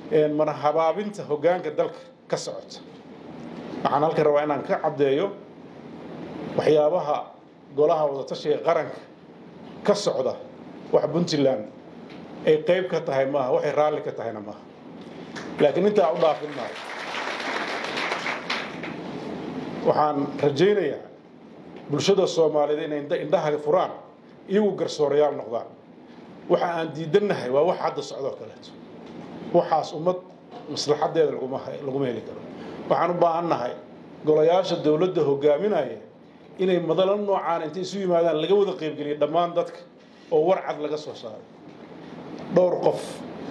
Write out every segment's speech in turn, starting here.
mana habaabinta hoggaanka dalka ka socota waxaan halkan rabaa inaan ka caddeeyo waxyaabaha golaha wadatashiga qaranka ka socda wax puntland ay qayb ka tahay maaha waxay raalli ka tahayna maaha laakiin intaa u dhaafin maayo waxaan rajaynayaa bulshada soomaaliyeed inay indhaha furaan iyagu garsoorayaal noqdaan waxa aan diidannahay waa wax hadda socdoo kaleeto waxaas ummad maslaxadeeda laguma heli karo waxaan u baahannahay golayaasha dowladda hogaaminaya inay madalo noocaan intay isu yimaadaan laga wada qaybgeliya dhammaan dadka oo war cad laga soo saaray dhowr qof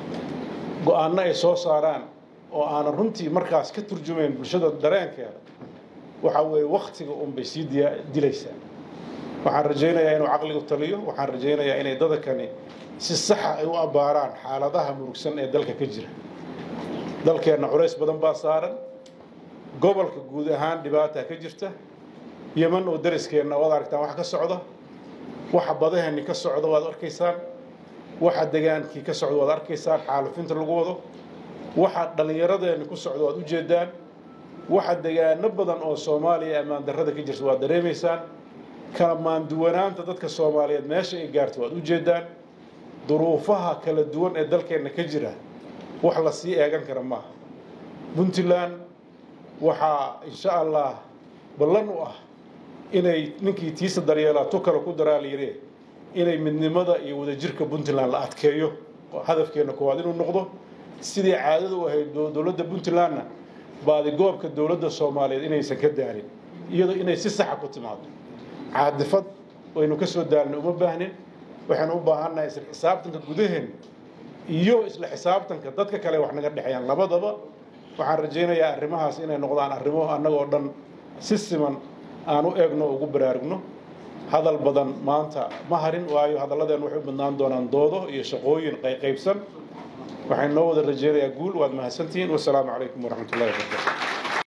go-aanno ay soo saaraan oo aanan runtii markaas ka turjumayn bulshada dareenkeeda waxa weeye wakhtiga unbay sii dilaysaa waxaan rajaynayaa inuu caqligu taliyo waxaan rajaynayaa inay dadakani si saxa ay u abbaaraan xaaladaha murugsan ee dalka ka jira dalkeenna culays badan baa saaran gobolka guud ahaan dhibaata ka jirta yeman oo dariskeenna waad aragtaan wax ka socda waxa badaheenni ka socda waad arkaysaan waxa degaankii ka socda waad arkaysaan xaalufinta lagu wado waxa dhallinyaradeenni ku socda waad ujeedaan waxa degaano badan oo soomaaliya ammaan darrada ka jirta waad dareemaysaan kala maanduwanaanta dadka soomaaliyeed meesha ay gaarto waad ujeedaan duruufaha kala duwan ee dalkeenna ka jira wax la sii eegan kara maaha puntland waxaa insha allah ballan u ah inay ninkii tiisa daryeelaa tu kale ku daraa layidhi inay midnimada iyo wadajirka puntland la adkeeyo hadafkeenna koowaad inuu noqdo sidii caadada u ahayd dowladda puntlandna baadigoobka dowladda soomaaliyeed inaysan ka daalin iyadoo inay si saxa ku timaado caadifad waynu ka soo daalna uma baahnin waxaynu u baahannahay isla xisaabtanka gudaheen iyo isla xisaabtanka dadka kale wax naga dhexeeyaan labadaba waxaan rajaynayaa arrimahaas inay noqdaan arrimo annagoo dhan si siman aan u eegno ugu baraarugno hadal badan maanta ma harin waayo hadalladeen waxay u badnaan doonaan doodo iyo shaqooyin qayqaybsan waxaan noo wada rajaynayaa guul waad mahadsantihiin wasalaamu calaykum waraxmat ullahi wabarakatu